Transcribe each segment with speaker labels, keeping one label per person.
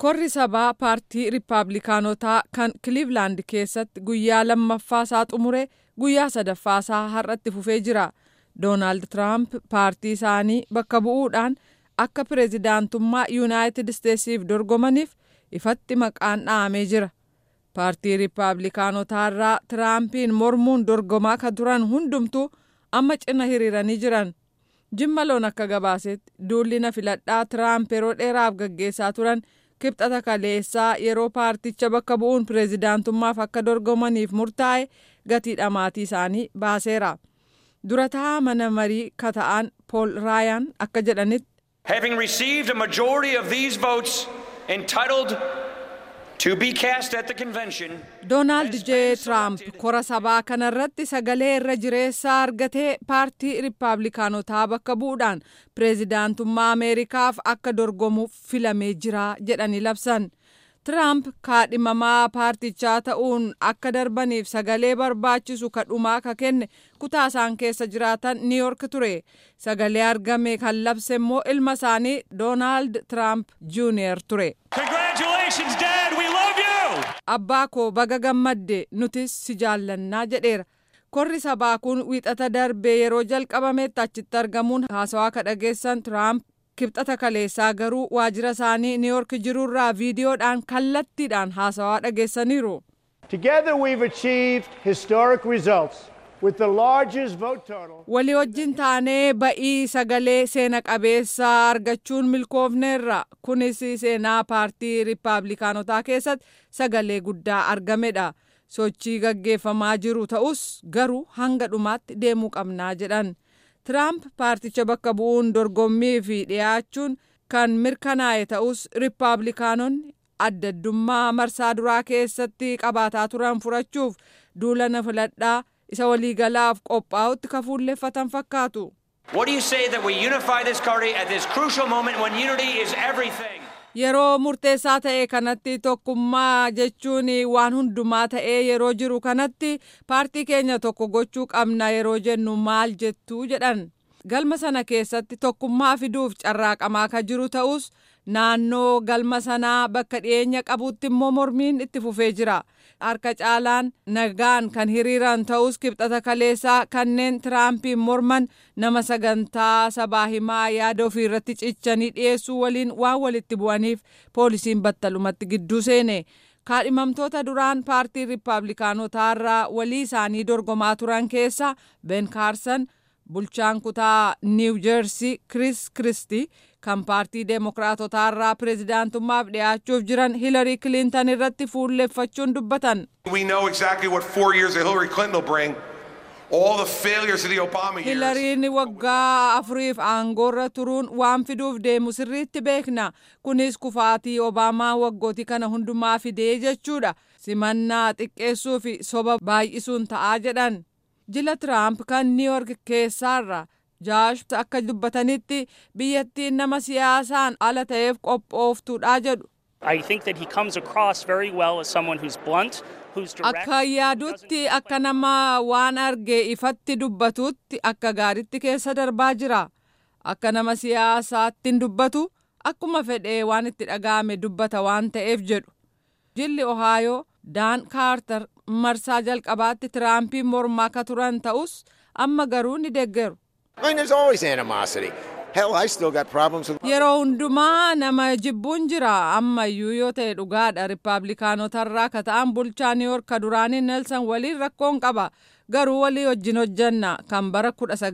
Speaker 1: korri sabaa paartii riippaabilikaanotaa kan kiliivlaand keessatti guyyaa lammaffaasaa xumure guyyaa sadaffaasaa har'atti fufee jira doonaald tiraamp paartii isaanii bakka bu'uudhaan akka pireezidaantummaa yuunaayitid isteetsiif dorgomaniif ifatti maqaan dha'amee jira paartii riippaabilikaanotaa irraa tiraampiin mormuun dorgomaa kan turan hundumtuu amma cina hiriiranii jiran jimma loon akka gabaasetti duulli na filadhaa tiraamp yeroo dheeraaf gaggeessaa turan kibxata kaleessaa yeroo paarticha bakka bu'uun pireezidaantummaaf akka dorgomaniif murtaa'e gatii dhamaatii isaanii baaseera durataa mana marii kata'an pool raayaan akka jedhanitti
Speaker 2: Having received a majority of these votes entitled to be cast at the convention,
Speaker 1: doonaald jee tiraamp kora sabaa kanarratti sagalee irra jireessaa argatee paartii riippaabilikaanotaa bakka bu'uudhaan pireezidaantummaa ameerikaaf akka dorgomuuf filamee jira jedhanii labsan tiraamp kaadhimamaa paartichaa ta'uun akka darbaniif sagalee barbaachisu kadhumaa ka kenne kutaa isaan keessa jiraatan niiyork ture sagalee argame kan labse immoo ilma isaanii doonaald tiraamp juuniyer ture.
Speaker 2: Congratulations, Dad! We love you!
Speaker 1: abbaa koo baga gammadde nutis si jaallannaa jedheera korri sabaa kun wiixata darbee yeroo jalqabametti achitti argamuun haasawaa ka dhageessan tiraamp kibxata kaleessaa garuu waajjira isaanii niiyork jirurraa viidiyoodhaan kallattiidhaan haasawaa dhageessaniiru
Speaker 3: Together, we've achieved historic results with the largest vote total.
Speaker 1: walii wajjin taanee ba'ii sagalee seena qabeessaa argachuun milkoofneerra kunis seenaa paartii riippaabilikaanotaa keessatti sagalee guddaa argamedha sochii gaggeeffamaa jiru ta'us garuu hanga dhumaatti deemuu qabnaa jedhan tiraamp paarticha bakka bu'uun dorgommii fi dhiyaachuun kan mirkanaa'e ta'us riippaabilikaanonni adda addummaa marsaa duraa keessatti qabaataa turan furachuuf duula na filadhaa isa waliigalaaf qophaa'utti ka fuulleeffatan fakkaatu.
Speaker 2: What do you say that we unify this party at this crucial moment when unity is everything?
Speaker 1: Yeroo murteessaa ta'e kanatti tokkummaa jechuun waan hundumaa ta'ee yeroo jiru kanatti paartii keenya tokko gochuu qabna yeroo jennu maal jettuu jedhan. Galma sana keessatti tokkummaa fiduuf carraaqamaa ka jiru ta'us naannoo galma sanaa bakka dhiyeenya qabutti immoo mormiin itti fufee jira. Harka caalaan nagaan kan hiriiran ta'us kibxata kaleessaa kanneen tiraampiin morman nama sagantaa sabaa himaa yaada ofii irratti cichanii dhiyeessuu waliin waan walitti bu'aniif poolisiin battalumatti gidduu seene. kaadhimamtoota duraan paartii riippaabilikaanotaa irraa walii isaanii dorgomaa turan keessa ben kaarsan bulchaan kutaa niiw jeersii kris kristi kan paartii deemokiraatotaa irraa pireezidaantummaaf dhiyaachuuf jiran hilarii kilintan irratti fuulleeffachuun dubbatan.
Speaker 4: We know exactly what four years of Hillary Clinton will bring. All the failures of the Obama years.
Speaker 1: hilariin waggaa afuriif aangoorra turuun waan fiduuf deemu sirriitti beekna kunis kufaatii obaamaa waggootii kana hundumaa fidee jechuudha simannaa xiqqeessuu fi soba baay'isuun ta'aa jedhan jila tiraamp kan niiyork keessaarra jaash akka dubbatanitti biyyattiin nama siyaasaan ala ta'eef qophooftuudha jedhu
Speaker 5: I think that he comes across very well as someone who's blunt, who's direct.
Speaker 1: akka yaadutti akka nama waan arge ifatti dubbatutti akka gaaritti keessa darbaa jira akka nama siyaasaatti hin dubbatu akkuma fedhee waan itti dhaga'ame dubbata waan ta'eef jedhu jilli ohaayoo daan kaartar marsaa jalqabaatti tiraampiin mormaa ka turan ta'us amma garuu ni deggeru
Speaker 6: I mean, there's always animosity. Hell, I still got problems with.
Speaker 1: yeroo hundumaa nama jibbuun jira ammayyuu yoo ta'e dhugaadha riippaabilikaanotarraa ka ta'an bulchaa niiyork ka duraanii neelsan waliin rakkoon qaba garuu walii wajjin hojjanna kan bara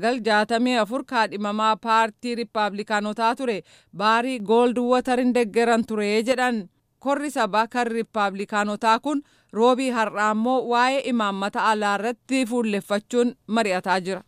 Speaker 1: 1964 kaadhimamaa paartii riippaabilikaanotaa ture baarii gooldi watarin deggeran ture jedhan korri sabaa kan riippaabilikaanotaa kun roobii har'aa immoo waa'ee imaammata alaa irratti fuulleffachuun mari'ataa jira.